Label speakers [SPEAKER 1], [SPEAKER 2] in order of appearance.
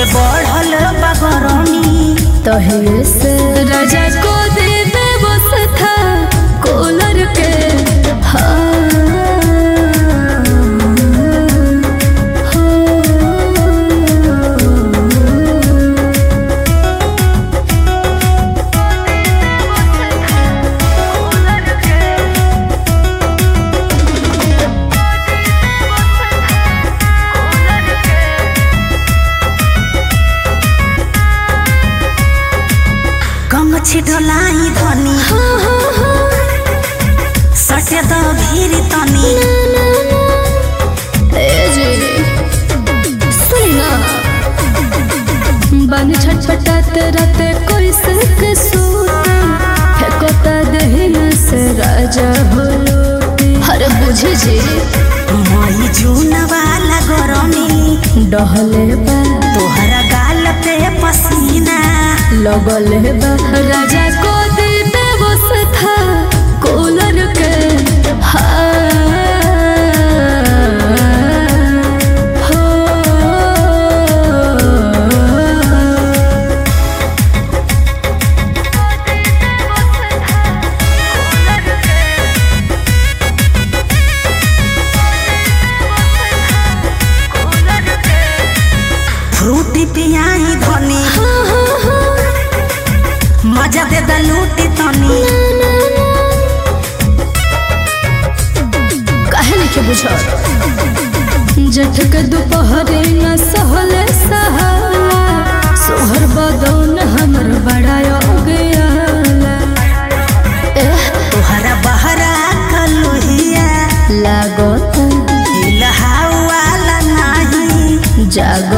[SPEAKER 1] से बढ़ल बगरमी
[SPEAKER 2] तहिए से राजा को दे दे बस था कूलर के हाँ
[SPEAKER 1] गमछी ढोलाई धनी सटे द भीर तनी
[SPEAKER 2] बन छटपटात राते कोई सिल्क सूट फेंकोता दहिन से राजा हो लूटी हर बुझे जी
[SPEAKER 1] मई जून वाला गरमी
[SPEAKER 2] डहले बा
[SPEAKER 1] तोहरा गाल पे पसीना
[SPEAKER 2] लगल बा राजा को दे बेबस था कूलर के हाँ हो
[SPEAKER 1] फ्रूटी पियाई धनी मजा दे द लूटी तनी
[SPEAKER 2] काहे नहीं के बुझा जठ के दोपहरे न सहले सहाला सोहर बदौन हमर बड़ा गया एह
[SPEAKER 1] तोहरा बहरा कलुहिया
[SPEAKER 2] लागत
[SPEAKER 1] इलहाउ वाला नाही
[SPEAKER 2] जाग